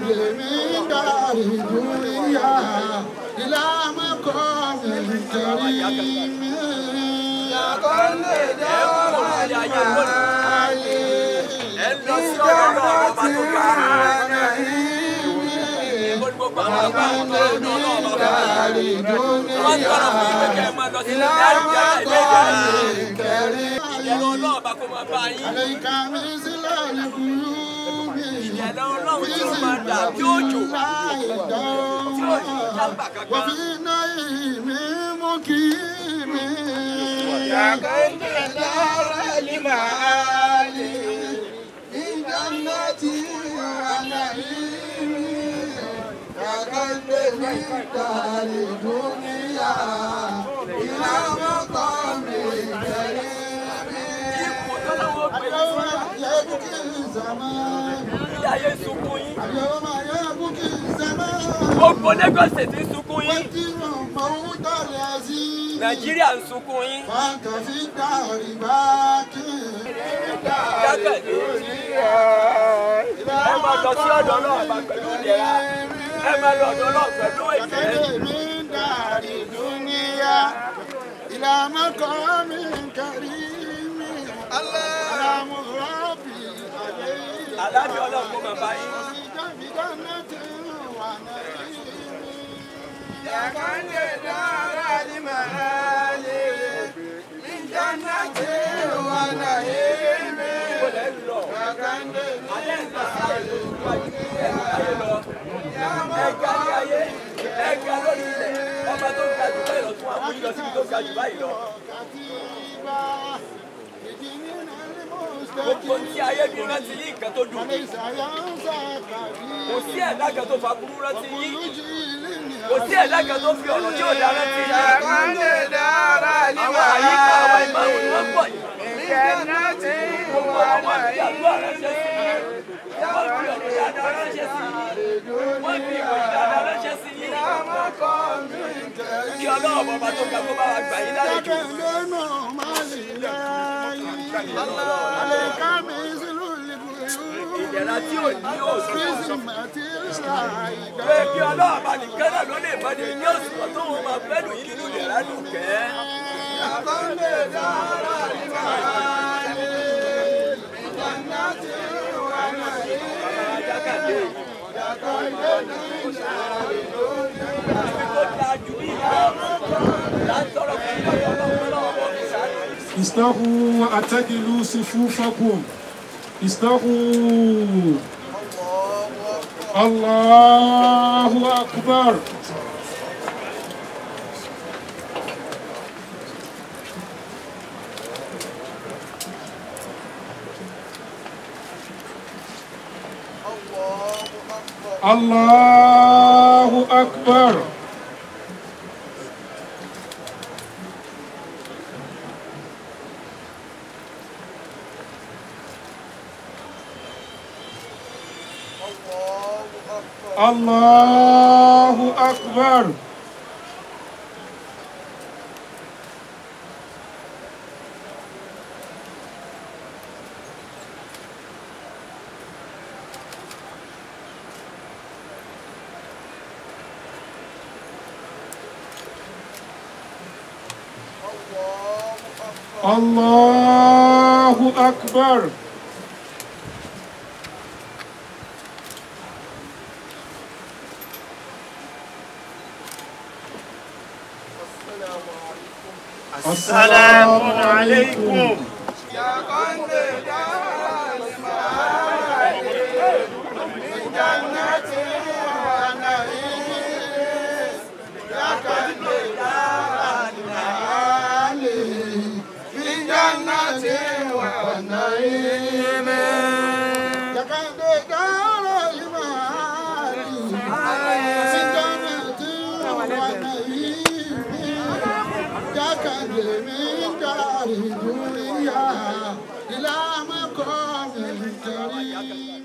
من دار الدنيا إلى مقام كريم لقد دار المعالي ẹ lọ sí ọ̀rọ̀ náà ọba tó ga نعيم ó ní gbogbo àwọn ọba ọ̀dọ́ ọ̀dọ́ ọ̀dọ́ ọ̀dọ́ wọ́n tọrọ fún ìwé kẹ́ ẹ máa lọ sí ilé ìdájọ́ ilé ìdájọ́ ìyẹn ọlọ́ọ̀bá kó máa bá yín عليك مثل الغيوب ìyẹn ọlọ́run tí ó máa dà bí òjò tí ò ní jábà kankan. وفي نعيم مقيم يا كنت دار المعالي في جنة ونعيم يا كنت من دار الدنيا إلى مقام كريم ipò tọ́lọ́wọ́ pè é اليوم يبكي الزمان ilé ayé sunkún yín اليوم يبكي الزمان gbogbo Lagos State ń sunkún yín وتر موت العزيز Nàìjíríà ń sunkún yín فانت في الدار باكي jákàdé ẹ máa lọ sí ọ̀dọ̀ náà bá pẹ̀lú ìlera ẹ máa lọ ọ̀dọ̀ náà pẹ̀lú ìfẹ́. من دار الدنيا إلى مقام كريم سلام ربي عليه àlàáfíà ọlọ́run kó máa bá yín. في جنة ونعيم يا كنت دار المعالي من جنة ونعيم kó lẹ́ ń lọ alẹ́ ń lọ sí àyè ìwájú ẹ̀ ayé lọ ẹ̀ka ní ayé ẹ̀ka lórí ilẹ̀ ọba tó ga jù báyìí lọ tún àmúyí lọ síbi tó ga jù báyìí lọ. gbogbo tí ayé bí rántí yín nǹkan tó dùn kò sí ẹ̀dá kan tó fa burú rántí yín kò sí ẹ̀dá kan tó fi ọ̀rọ̀ tí ò dá rántí يا yín. كنت دار àwọn àyíká àwọn ìmáàmù ni wọ́n pọ̀ المعالي yìí. من جنة gbogbo àwọn àti àdúrà ránṣẹ́ sí yín. wọ́n fi ọ̀rọ̀ dáadáa ránṣẹ́ sí yín. wọ́n fi ìròyìn dáadáa ránṣẹ́ sí yín. kí ọlọ́run bàbá tó ga kó bá wa gbà yín lálejò. ìdẹ̀ra tí ò ní òṣùwọ̀n. pé kí ọlọ́run bá nìkan náà ló lè bá ní ní òṣùwọ̀n tó wọn máa fẹ́ lù yín nínú ìdẹ̀ra dùn kẹ́. ibi tó dáa jù bí ìlọ látọ̀rọ̀ fún ilé ọlọ́run ọlọ́run bọ̀ fi sáré. استووا واعتدلوا صفوفكم استووا الله أكبر الله أكبر الله أكبر الله أكبر السلام عليكم إلى مقام كريم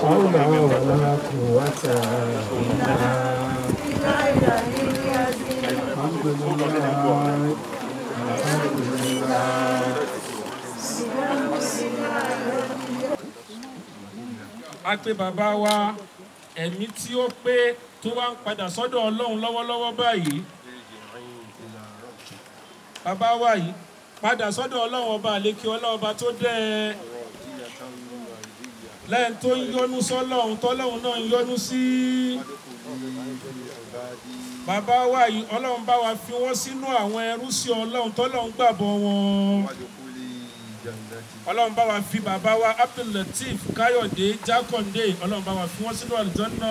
حول ولا قوة إلا الحمد لله الحمد لله a pé bàbá wa ẹ̀mí tí ó pé tó wá ń padà sọ́dọ̀ ọlọ́run lọ́wọ́lọ́wọ́ báyìí bàbá wa yìí padà sọ́dọ̀ ọlọ́run ọba àlékè ọlọ́run ọba tó dẹ́ ẹ lẹ́yìn tó ń yọ́nú sọ́lọ́run tọ́lọ́run náà ń yọ́nú sí bàbá wa yìí ọlọ́run bá wa fi wọ́n sínú àwọn ẹrú sí ọlọ́run tọ́lọ́run gbàbọ̀ wọn ọlọ́run bá wa fi bàbá wa abdullateef káyọ̀dé jákàndé ọlọ́run bá wa fi wọ́n sínú àlùjànnà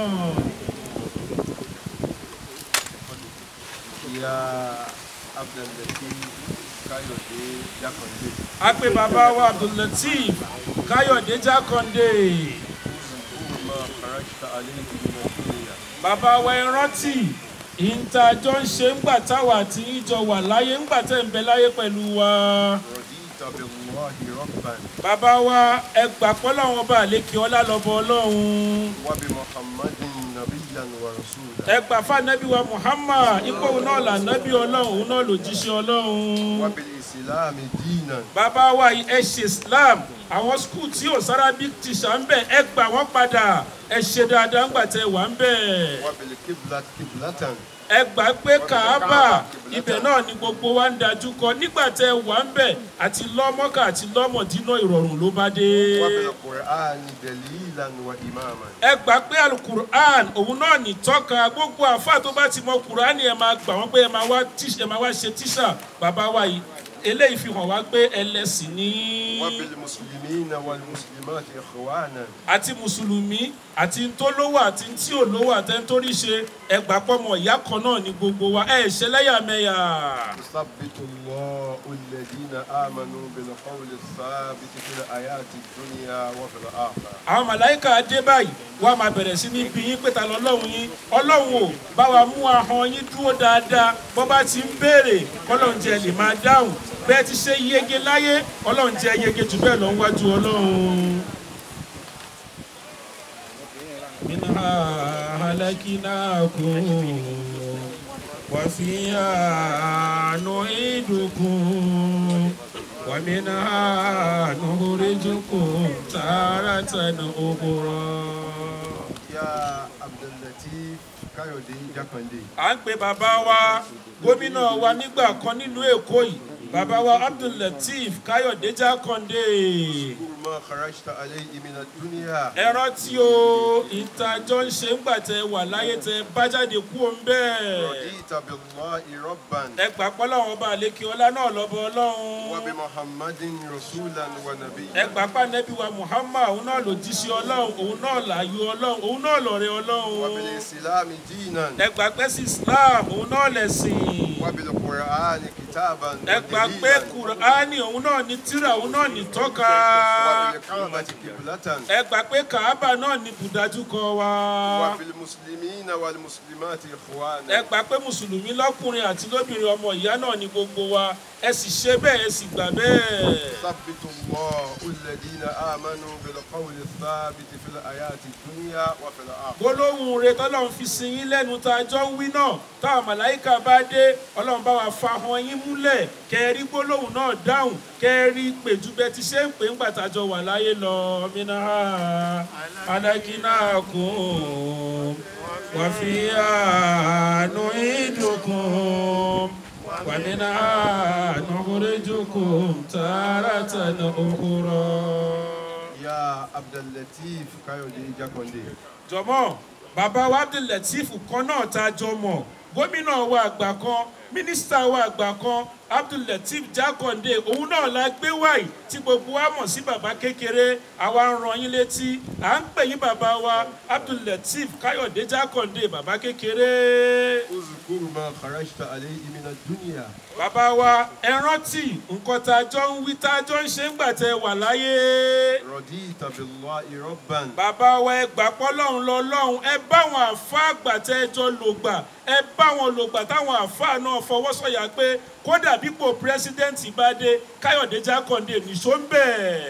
Ya Abdulatif Káyọ̀dé Jákàndé. a pé bàbá wa abdullateef káyọ̀dé jákàndé Kúrúmọ̀ Kàràkítà Alẹ́ ìgbìmọ̀ Nàìjíríà. bàbá wa ẹ rántí ìǹtajọ́ ń ṣe ńgbà táwa àti ìjọ wà láyé ńgbà tẹ̀ ń bẹ láyé pẹ̀lú wa Rọ̀dí Tàbíwáhì Rọ́bàn. bàbá wa ẹ gbà pọ́ láwọn ọba àlékè ọlá lọ́bọ ọlọ́run Wábi Muhammadin Nabiyyan wa Rasula. ẹ gbà fáànẹ́bí wa muhammad ipò òun náà là nẹ́bí ọlọ́run òun náà lòjíṣẹ́ ọlọ́run. Wábi Ìsìláàmì Dínan. bàbá wa yìí ẹ ṣe islam àwọn skul tí ò sárábíc tíṣà ń bẹ ẹ gbà wọn padà ẹ ṣe dáadáa ńgbà tẹ wà ń bẹ Wábi Kiblat Kiblatan. ẹ gbà pé kàábà ibẹ̀ náà ni gbogbo wa ń dájú kọ nígbà tẹ wà ń bẹ àti lọ́mọ́kà àti lọ́mọ̀dínà ìrọ̀rùn ló bá dé. Wábi Kùránì Dalilan wa Imaman. ẹ gbà pé alukur'an òun náà ní tọ́ka gbogbo àfa tó bá ti mọ kur'an ẹ máa gbà wọ́n pé ẹ máa wá tíṣ- ẹ máa wá ṣe tíṣà bàbá wa yìí eléyìí fi hàn wá pé ẹlẹ́sìn ní. Wábi Muslimina wal Muslimat Ikhwanan. àti mùsùlùmí àti tó lówó àti tí ò lówó àtẹ́ntórí ṣe ẹgbà pọ́mọ ìyá kan náà ní gbogbo wa ẹ̀ ṣe lẹ́yàmẹ̀yà. يثبت الله الذين آمنوا بالقول الثابت في الحياة الدنيا وفي الآخرة àwọn màláìka dé báyìí wàá máa bẹ̀rẹ̀ sí ní bí yín pé ta lọ́lọ́run yín ọlọ́run ò bá wa mú ahọ́n yín dúró dáadáa bọ́ bá ti ń béèrè ọlọ́run jẹ́ lè máa dáhùn bẹ́ẹ̀ ti ṣe yege láyé ọlọ́run jẹ́ yege jù bẹ́ẹ̀ lọ ń wájú ọlọ́run. منها هلكناكم وفيها نعيدكم ومنها نخرجكم تارة أخرى يا عبد اللطيف káyọ̀dé jákàndé à ń pe bàbá wa gómìnà wa nígbà kan nílùú èkó yìí bàbá wa abdullateef káyọ̀dé jákàndé kúrúmọ́ kharajta alẹ́ ìmìnà dúníà ẹ rántí o ìtajọ́ ń ṣe ń gbà tẹ wà láyé tẹ bá jáde kú o ń bẹ́ẹ̀. rọ̀dí tàbí lọ́ ìrọ́bàn ẹ gbà pọ́ láwọn ọba àlékè ọlá náà lọ́bọ̀ ọlọ́run wàbí muhammadin rasulan wa nabi ẹ gbà pa nẹ́bí wa muhammad òun náà ló jíṣẹ́ ọlọ́run òun náà láàyò ọlọ́run òun náà lọ́rẹ́ wàbí ọlọ́run ìsìlámi dínan ẹ gbà pé sí islam òun náà lẹ̀sìn wàbí kùránì kìtàbàn ẹ gbà pé kùránì òun náà ní tírà òun náà ní tọ́ka wàbí káàbàtì kìbùlátàn ẹ gbà pé kàábà náà ní bùdájúkọ wa wàbí mùsùlùmíìnà wàbí mùsùlùmáàtì ìkhwana ẹ gbà pé mùsùlùmí lọ́kùnrin àti lóbìnrin ọmọ ìyá náà ní gbogbo wa ẹ sì ṣe bẹ́ẹ̀ ẹ sì gbà bẹ́ẹ̀. ثبت الله الذين آمنوا بالقول الثابت في الحياة الدنيا وفي الآخرة gbólóhùn rẹ tọ́lọ́run fi sin yín lẹ́nu tá a jọ ń wí náà táwọn màláìka bá dé ọlọ́run bá wa fa hàn yín múlẹ̀ kẹrí gbólóhùn náà dáhùn kẹrí pèjú bẹ ti ṣe ń pè ń gbàtàjọ wà láyé lọ mina alákínà kún wà fi àánú ìdùnkún wà mina àánú oríjùkún tààràtà ní òkúrọ̀. يا عبد اللطيف كايودي جاكوندي jọmọ bàbá wa abdulateef kan náà tá a jọ mọ gómìnà wa àgbà kan mínísítà wa àgbà kan abdulateef jákàndé òun náà la gbé wáyé tí gbogbo wa mọ̀ sí bàbá kékeré àwa ń ran yín létí à ń pè yín bàbá wa abdulateef káyọ̀dé jákàndé bàbá kékeré اذكر ما خرجت عليه من الدنيا bàbá wa ẹ rántí nǹkan tá a jọ ń wí tá a jọ ń ṣe ń gbà tẹ wà láyé. رضيت بالله ربا bàbá wa ẹ gbà pọ́ lọ́hùn lọ lọ́hùn ẹ bá àwọn àfa àgbà tẹ́ ẹ jọ lò gbà ẹ bá wọn lò gbà táwọn àfa náà fọwọ́ sọ̀yà pé kódà bípò pírẹsidẹ́ǹtì bá dé káyọ̀dé jákàndé nìṣó ń bẹ̀.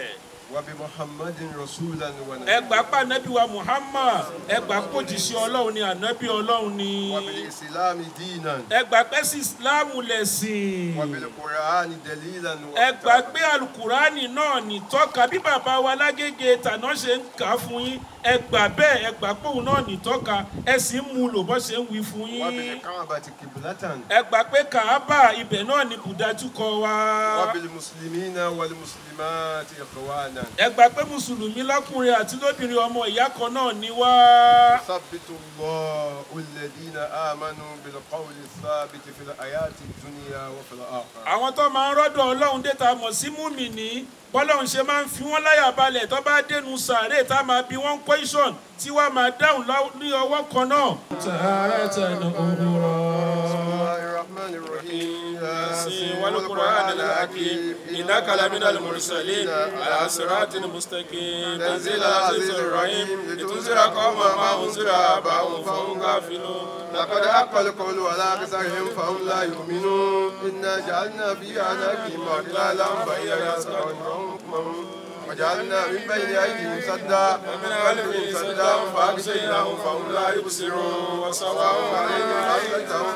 وبمحمد رسولا ẹ ونبيا gbà pa ànábì wa muhammad ẹ gbà pé òjìṣẹ́ ọlọ́run ni ànábì ọlọ́run ni وبالإسلام دينا ẹ gbà pé sí ìsìláàmù lẹ̀sìn وبالقرآن دليلا ẹ gbà وكتابا. pé alukurani náà ní tọ́ka bí bàbá wa lágége tàná ṣe ń kà á fún yín ẹ gbà bẹ́ẹ̀ ẹ gbà pé òun náà ní tọ́ka ẹ sì ń mú lò bọ́ ṣe ń wí fún yín وبالكعبة قبلة ẹ gbà pé kàábà ibẹ̀ náà ní bùdájú kọ wa وبالمسلمين والمسلمات إخوانا ẹ gbà pé mùsùlùmí lọ́kùnrin àti lóbìnrin ọmọ ìyá kan náà ní wá ثبت الله الذين آمنوا بالقول الثابت في الحياة الدنيا وفي الآخرة àwọn tó máa ń rọ́dọ̀ ọlọ́run dé ta mọ̀ sí múmìnì bọ́lọ́run ṣe máa ń fi wọ́n láyà balẹ̀ tó bá dénú sàárè tá a máa bí wọ́n question tí wàá máa dáhùn lá- ní ọwọ́ kan náà. tààràtà ní òwúrọ̀. بسم الله الرحمن الرحيم ياسين والقرآن الحكيم إنك لمن المرسلين على صراط مستقيم تنزيل العزيز الرحيم لتنذر قوما ما أنذر آباؤهم فهم غافلون لقد حق القول على أكثرهم فهم لا يؤمنون إنا جعلنا في أعناقهم أغلالا فهي يسمعون وجعلنا من بين أيديهم سدا ومن خلفهم سدا فأغشيناهم فهم لا يبصرون وسواء عليهم أصلتهم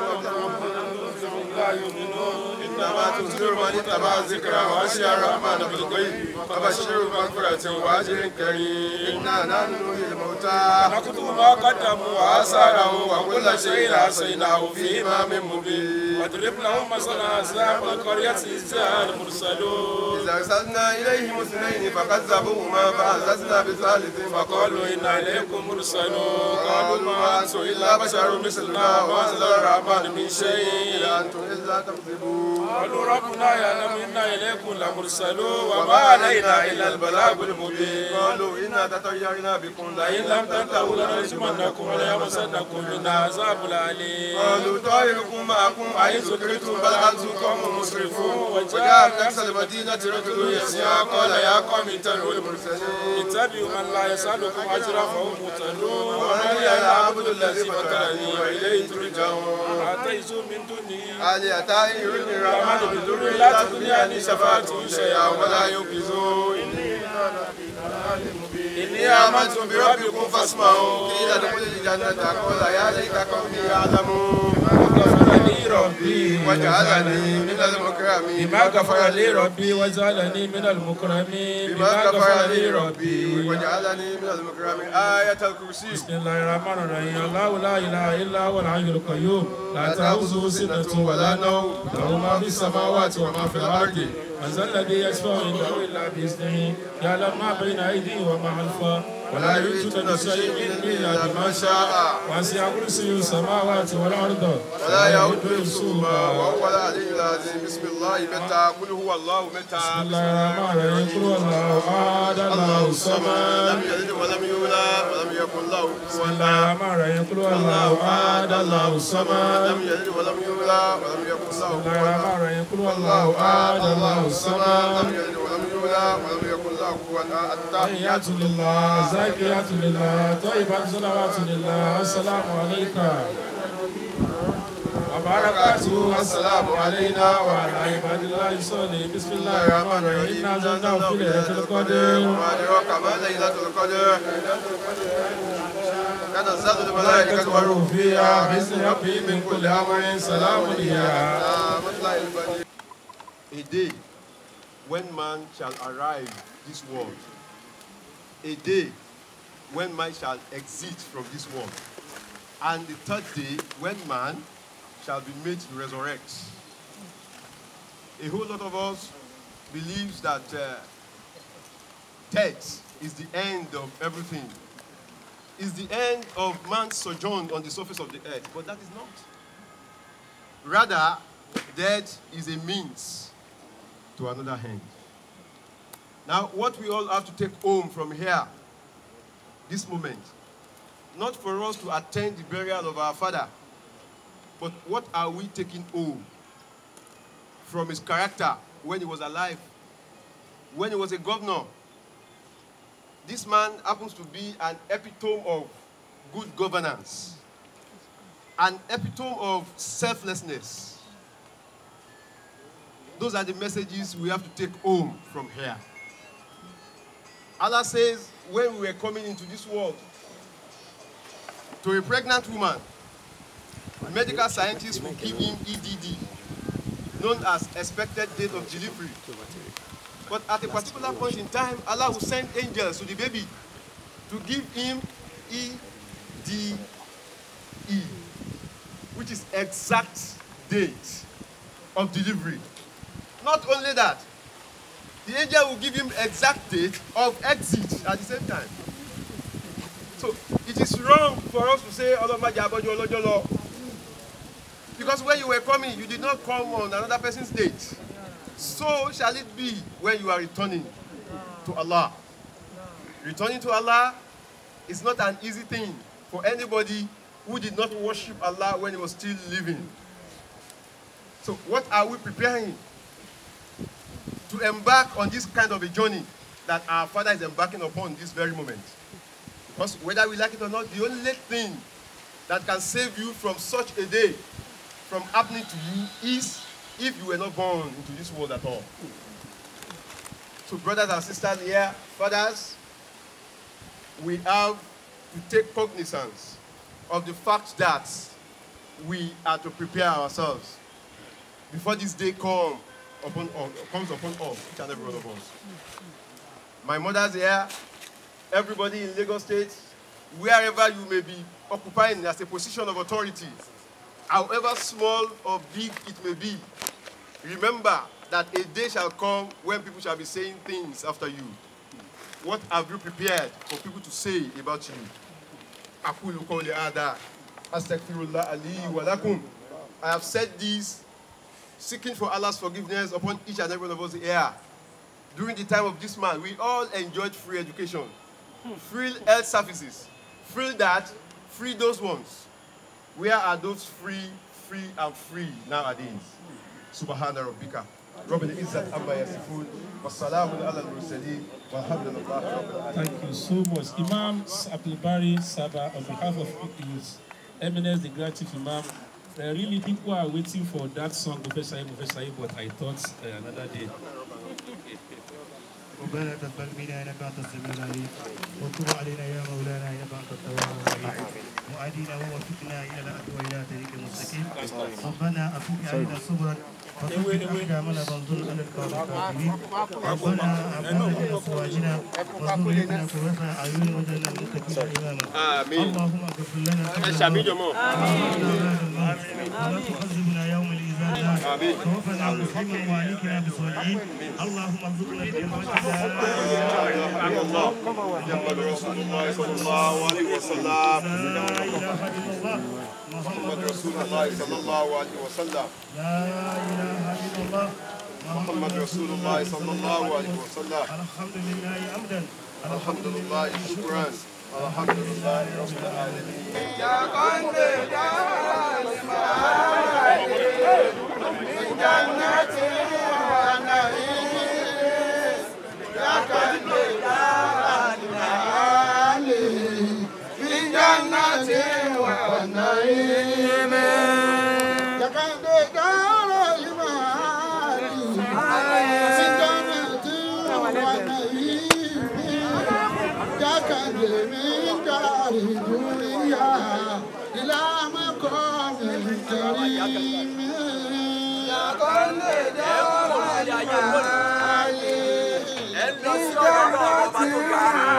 لا يؤمنون إنما تنذر من اتبع الذكر وخشي الرحمن بالغيب فبشره بمغفرة وأجر كريم إنا نحن نحيي الموتى نكتب ما قدموا وآثارهم وآثارهم وكل شيء أحصيناه في إمام مبين واضرب لهم مثلا أصحاب القرية إذ جاء المرسلون إذا أرسلنا إليهم اثنين فكذبوهما فعززنا بثالث فقالوا إنا إليكم مرسلون قالوا ما أنتم إلا بشر مثلنا وما أنزل الرحمن من شيء إن أنتم إلا تكذبون قالوا ربنا يعلم إنا إليكم لمرسلون وما علينا إلا البلاغ المبين قالوا إنا تطيرنا بكم لئن لم تنتهوا لنرجمنكم وليمسنكم منا عذاب أليم قالوا طائركم معكم أئن ذكرتم بل أنتم قوم مسرفون وجاء من أقصى المدينة رجل يسعى قال يا قوم اتبعوا المرسلين اتبعوا من لا يسألكم أجرا فهم مهتدون ومن يعبد الذي فطرني وإليه ترجعون أتيتم من دونه هل يأتي يرني الرحمن بضر لا تغني عني شفاعته شيئا ولا ينقذون إني آمنت بربكم فاسمعوا قيل ادخل الجنة قال يا ليت قومي يعلمون لي ربي وجعلني من المكرمين بما غفر لي ربي وجعلني من المكرمين بما غفر لي ربي وجعلني من المكرمين آية الكرسي بسم الله الرحمن الرحيم الله لا اله الا هو الحي القيوم لا تاخذه سنه ولا نوم له ما في السماوات وما في الارض من ذا الذي يشفع عنده الا باذنه يعلم ما بين ايديهم وما خلفهم ولا يحيطون بشيء من الا بما شاء وسع كرسيه السماوات والارض ولا يؤد حفظهما وهو العلي العظيم بسم الله متى قل هو الله متى بسم الله الرحمن الرحيم قل هو الله احد الله الصمد لم يلد ولم يولد ولم يكن له بسم كفوا الله الرحمن الرحيم قل هو الله احد الله الصمد لم يلد ولم يولد ولم يكن له بسم الله كفوا الرحمن الرحيم قل هو الله احد الله لم الصمد يلد ولم يولد ولم يكن له كفوا تحيات لله زاكيات لله طيبات صلوات لله السلام عليك وبركاته السلام علينا وعلى عباد الله الصالحين بسم الله الرحمن الرحيم إنا أنزلناه في ليلة القدر وما أدراك ما ليلة القدر تنزل الملائكة والروح والروح فيها بإذن ربي من كل أمر سلام هي A day when man shall arrive this world. A day when man shall exit from this world. And the third day when man shall be made to resurrect. A whole lot of us believes that uh, death is the end of everything. Is the end of man's sojourn on the surface of the earth. But that is not. Rather, death is a means to another hand. Now, what we all have to take home from here, this moment, not for us to attend the burial of our father, but what are we taking home from his character when he was alive, when he was a governor? This man happens to be an epitome of good governance, an epitome of selflessness. Those are the messages we have to take home from here. Allah says, when we were coming into this world, to a pregnant woman, medical scientists will give him EDD, known as expected date of delivery. But at a particular point in time, Allah will send angels to the baby to give him EDE, which is exact date of delivery. Not only that, the angel will give him exact date of exit at the same time. So it is wrong for us to say Ọlọ́mọdé abọ́jú ọlọ́jọ́ lọ. Because when you were coming, you did not come on another person's date. So shall it be when you are returning to Allah. Returning to Allah is not an easy thing for anybody who did not worship Allah when he was still living. So what are we preparing to embark on this kind of a journey that our Father is embarking upon this very moment? Because whether we like it or not, the only thing that can save you from such a day from happening to you is if you were not born into this world at all. So, brothers and sisters here, fathers, we have to take cognizance of the fact that we are to prepare ourselves before this day come upon us, comes upon us, each and every one of us. My mother's here, everybody in Lagos State, wherever you may be occupying as a position of authority, however small or big it may be, remember that a day shall come when people shall be saying things after you. What have you prepared for people to say about you? أقول قولي هذا أستغفر الله لي ولكم. I have said this seeking for Allah's forgiveness upon each and every one of us here. During the time of this man, we all enjoyed free education, free health services, free that, free those ones. Where are those free, free, and free nowadays? Subhana rabbika. Rabbil Izzat Amma Yasifun. Wassalamun ala al-mursaleen. Walhamdulillah Rabbil Alamin. Thank you so much. Imam Abdulbari Saba, on behalf of his eminence, the Grand Chief Imam, uh, really people are waiting for that song, Professor Ibu, Professor Ibu, but I thought uh, another day. ربنا تقبل منا انك انت السميع العليم وتب علينا يا مولانا انك انت التواب الرحيم وادينا ووفقنا الى العدل والى طريق المستقيم ربنا افك علينا صبرا فثبت اقدامنا فانظر على القوم الكافرين ربنا ابنا من ازواجنا وذريتنا قرة اعين وجعلنا للمتقين اماما آمين. اللهم اغفر لنا ولا تخزنا يوم الاذان توفنا مسلما وعليكنا بالصالحين اللهم ارزقنا بحرمتك محمد رسول الله صلى الله عليه وسلم. لا اله الا الله محمد محمد رسول رسول الله صلى الله عليه وسلم. لا اله الا الله محمد رسول الله صلى الله عليه وسلم. الحمد لله حمدا الحمد لله شكرا. الحمد لله رب العالمين. إلى مقام كريم ẹ lọ sí ọ̀dọ̀ ọlọ́run ọba tó ga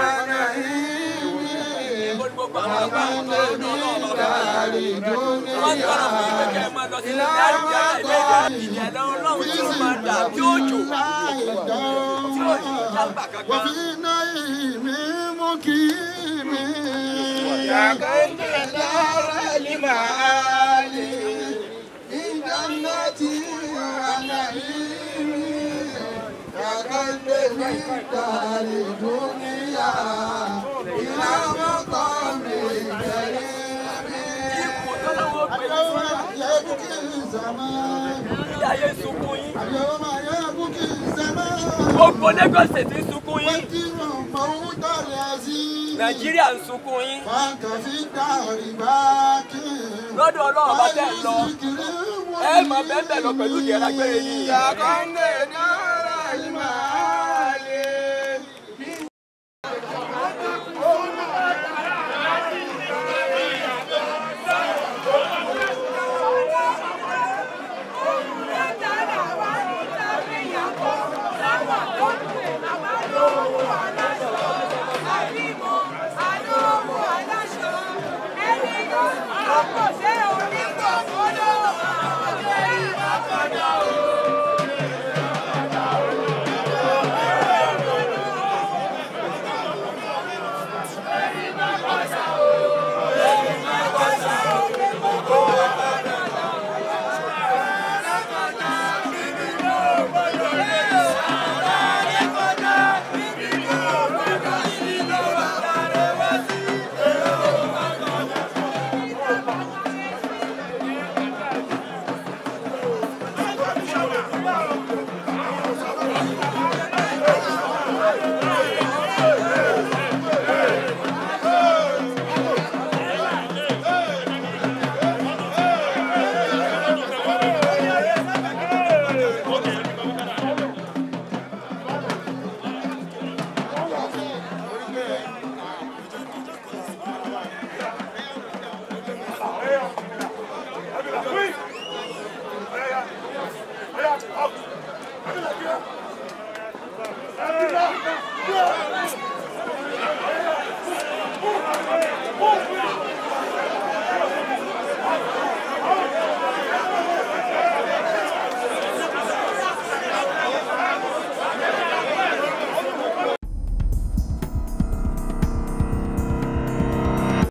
Èèbó ni gbogbo àwọn ọba ọ̀dọ̀ ọlọ́run ọba wọ́n tọrọ fún ìwé kẹ́ ẹ máa lọ sí ilé àjà ilé ìjẹ̀lẹ̀ ọlọ́run tí ó máa dà bí òjò tí ò ní jágbà kankan. وفي نعيم مقيم يا كيد دار المعالي في جنة ونعيم يا كيد دار الدنيا إلى مقام كريم ipò tọ́lọ́wọ́ pè é اليوم يبكي الزمان ilé ayé sunkún yín اليوم يبكي الزمان gbogbo Lagos State ń sunkún yín وكل موت العزيز Nàìjíríà ń sunkún yín فانت في الدار باكي lọ́dọ̀ ọlọ́run bá tẹ̀ ń lọ ẹ máa bẹ́ẹ̀ bẹ́ẹ̀ lọ pẹ̀lú ìdíyẹ lágbére yín. يا كندنا